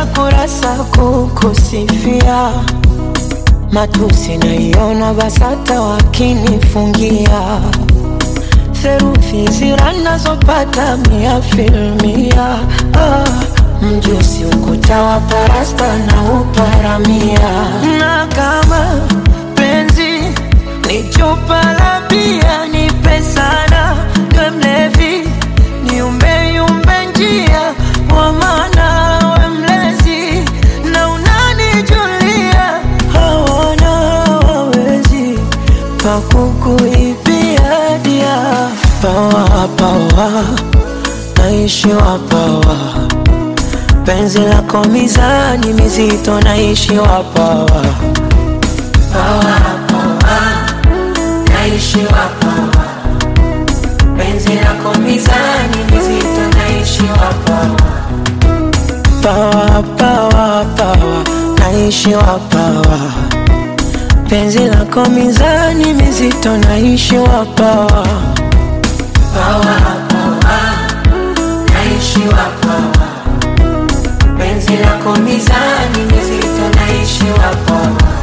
kurasa kurasa kukusifia, matusi naiona BASATA wakinifungia theruthi zira nazopata mia filmia ah, mjusi ukuta wa parasta na uparamia na kama penzi ni chupa la bia nipe sana we mlevi niumbeyumbe njia kwa maana we mlezi na unanijulia hawana wawezi pakukuibia dia pawa pawa naishiwa pawa penzi lako mizani mizito naishiwa pawa pawa pawa naishiwa pawa penzi lako mizani mizito naishiwa pawa pawa pawa pawa naishiwa pawa penzi lako mizani mizito naishiwa pawa pawa pawa naishiwa pawa penzi lako mizani mizito naishiwa pawa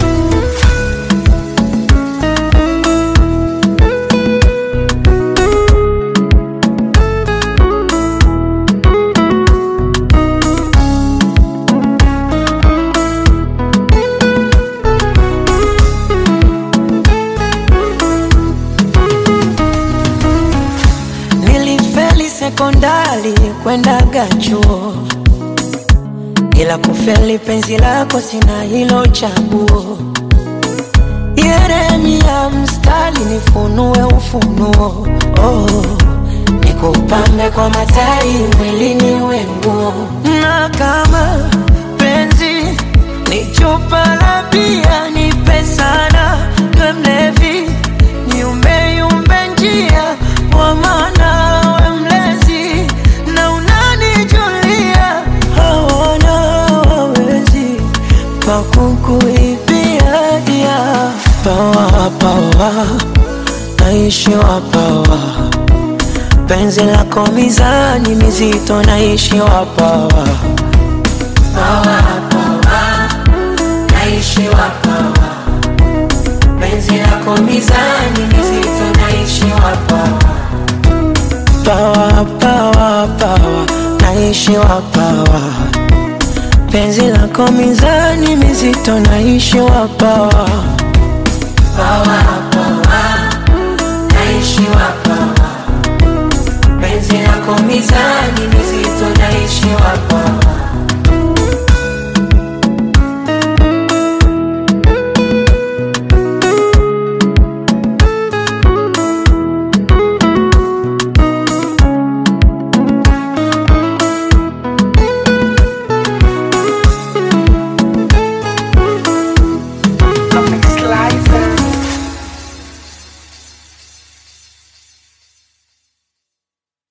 Nilifeli sekondari kwendaga chuo, ila kufeli penzi lako sina hilo chaguo. Yeremia mstari nifunue ufunuo, oh, nikupambe kwa matai mwilini wenguo, na kama penzi ni chupa la bia nipe sana, we mlevi niumbeyumbe njia kwa maana we mlezi na unanijulia hawana wawezi pakukuibia dia pawa pawa naishiwa pawa penzi lako mizani mizito naishiwa pawa pawa pawa naishiwa pawa penzi lako mizani mizito naishiwa pawa pawa pawa pawa naishiwa pawa penzi lako mizani mizito naishiwa pawa